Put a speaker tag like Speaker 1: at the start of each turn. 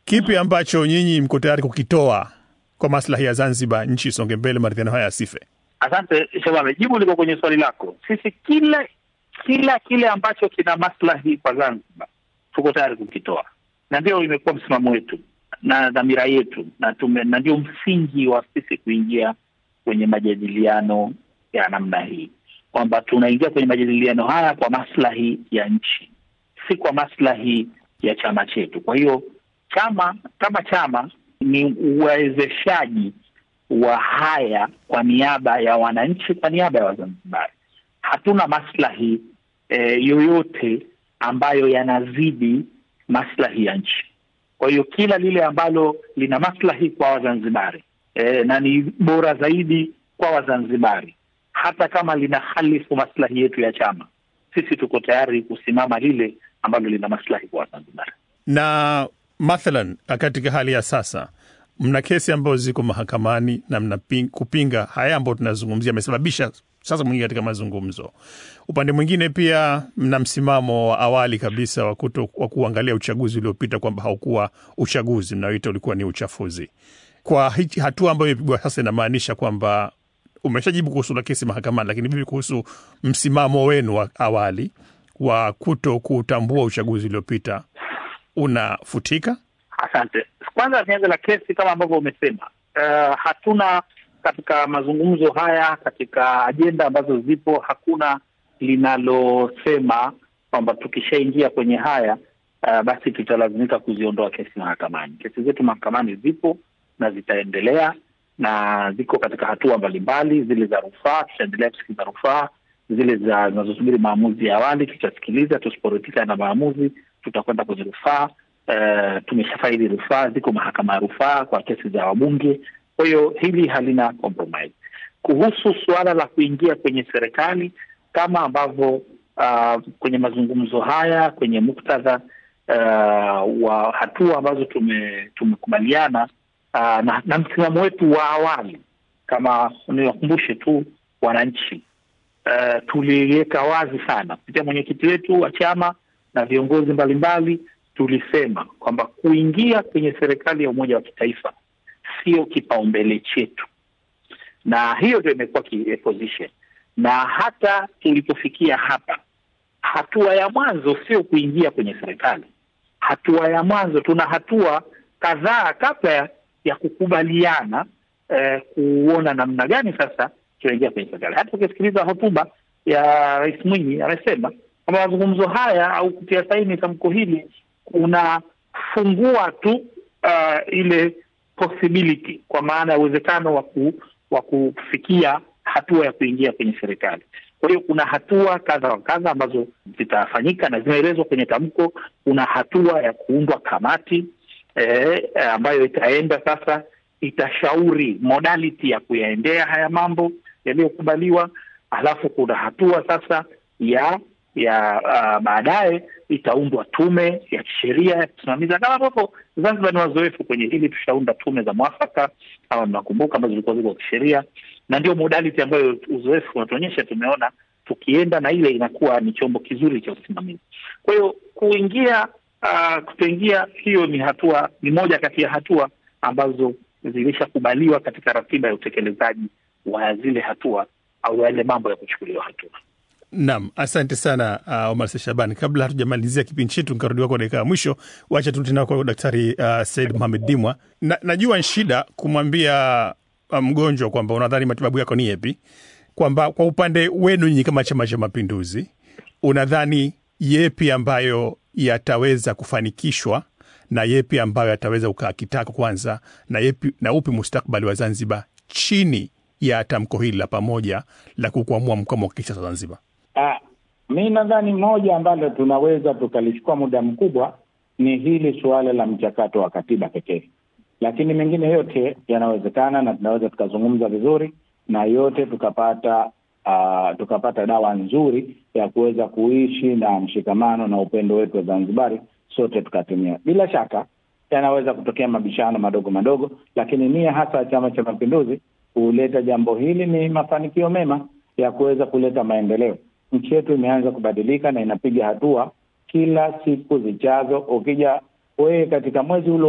Speaker 1: Kipi ambacho nyinyi mko tayari kukitoa kwa maslahi ya Zanzibar, nchi isonge mbele, maridhiano haya yasife?
Speaker 2: Asante Shabame, jibu liko kwenye swali lako. Sisi kila kila kile ambacho kina maslahi kwa Zanzibar tuko tayari kukitoa, na ndio imekuwa msimamo wetu na dhamira yetu, na tume, na ndio msingi wa sisi kuingia kwenye majadiliano ya namna hii, kwamba tunaingia kwenye majadiliano haya kwa maslahi ya nchi, si kwa maslahi ya chama chetu. Kwa hiyo chama kama chama ni uwezeshaji wa haya kwa niaba ya wananchi, kwa niaba ya Wazanzibari. Hatuna maslahi eh, yoyote ambayo yanazidi maslahi ya nchi. Kwa hiyo kila lile ambalo lina maslahi kwa Wazanzibari eh, na ni bora zaidi kwa Wazanzibari, hata kama lina halifu maslahi yetu ya chama, sisi tuko tayari kusimama lile ambalo lina maslahi kwa Wazanzibari.
Speaker 1: Na mathalan, katika hali ya sasa mna kesi ambazo ziko mahakamani na mna ping, kupinga haya ambayo tunazungumzia amesababisha sasa mwingi katika mazungumzo. Upande mwingine pia mna msimamo wa awali kabisa wa kuto wa kuangalia uchaguzi uliopita kwamba haukuwa uchaguzi, mnaoita ulikuwa ni uchafuzi. Kwa hichi hatua ambayo imepigwa sasa, inamaanisha kwamba umeshajibu kuhusu la kesi mahakamani, lakini vipi kuhusu msimamo wenu wa awali wa kuto kutambua uchaguzi uliopita unafutika?
Speaker 2: Asante. Kwanza nianze la kesi, kama ambavyo umesema, uh, hatuna katika mazungumzo haya, katika ajenda ambazo zipo, hakuna linalosema kwamba tukishaingia kwenye haya uh, basi tutalazimika kuziondoa kesi mahakamani. Kesi zetu mahakamani zipo na zitaendelea na ziko katika hatua mbalimbali, zile za rufaa tutaendelea kusikiliza rufaa, zile za zinazosubiri maamuzi ya awali tutasikiliza. Tusiporidhika na maamuzi, tutakwenda kwenye rufaa. Uh, tumeshafaili rufaa, ziko mahakama ya rufaa kwa kesi za wabunge. Kwa hiyo hili halina compromise. Kuhusu suala la kuingia kwenye serikali kama ambavyo uh, kwenye mazungumzo haya kwenye muktadha uh, wa hatua ambazo tume, tumekubaliana uh, na, na msimamo wetu wa awali, kama niwakumbushe tu wananchi uh, tuliweka wazi sana kupitia mwenyekiti wetu wa chama na viongozi mbalimbali tulisema kwamba kuingia kwenye serikali ya umoja wa kitaifa sio kipaumbele chetu, na hiyo ndio imekuwa position. Na hata tulipofikia hapa, hatua ya mwanzo sio kuingia kwenye serikali. Hatua ya mwanzo, tuna hatua kadhaa kabla ya kukubaliana eh, kuona namna gani sasa tunaingia kwenye serikali. Hata ukisikiliza hotuba ya Rais Mwinyi amesema kwamba mazungumzo haya au kutia saini tamko hili kunafungua tu uh, ile possibility kwa maana ya uwezekano wa wa kufikia hatua ya kuingia kwenye serikali. Kwa hiyo kuna hatua kadha wa kadha ambazo zitafanyika na zimeelezwa kwenye tamko. Kuna hatua ya kuundwa kamati eh, ambayo itaenda sasa, itashauri modality ya kuyaendea haya mambo yaliyokubaliwa, alafu kuna hatua sasa ya ya uh, baadaye itaundwa tume ya kisheria ya kusimamiza, kama ambavyo Zanzibar ni wazoefu kwenye hili. Tushaunda tume za mwafaka, kama mnakumbuka, ambazo zilikuwa ziko kisheria, na ndio modality ambayo uzoefu unatuonyesha. Tumeona tukienda na ile inakuwa ni chombo kizuri cha usimamizi. Kwa hiyo kuingia, uh, kutoingia, hiyo ni hatua, ni moja kati ya hatua ambazo zilishakubaliwa katika ratiba ya utekelezaji wa zile hatua au yale mambo ya kuchukuliwa hatua.
Speaker 1: Naam, asante sana uh, Omar Shabani. Kabla hatujamalizia kipindi chetu nikarudiwa kwa dakika ya mwisho, wacha tu tena kwa Daktari uh, Said Mohamed Dimwa. Na, najua ni shida kumwambia uh, mgonjwa kwamba unadhani matibabu yako ni yepi, kwamba kwa upande wenu nyinyi kama Chama cha Mapinduzi unadhani yepi ambayo yataweza kufanikishwa na yepi ambayo yataweza ukaakitaka kwanza na yepi, na upi mustakbali wa Zanzibar chini ya tamko hili la pamoja la kukwamua mkwamo wa kisiasa Zanzibar?
Speaker 3: Ah, mi nadhani moja ambalo tunaweza tukalichukua muda mkubwa ni hili suala la mchakato wa katiba pekee, lakini mengine yote yanawezekana na tunaweza tukazungumza vizuri na yote tukapata uh, tukapata dawa nzuri ya kuweza kuishi na mshikamano na upendo wetu wa Zanzibari sote tukatumia. Bila shaka yanaweza kutokea mabishano madogo madogo, lakini nia hasa ya Chama cha Mapinduzi kuleta jambo hili ni mafanikio mema ya kuweza kuleta maendeleo. Nchi yetu imeanza kubadilika na inapiga hatua kila siku zijazo. Ukija wewe katika mwezi ule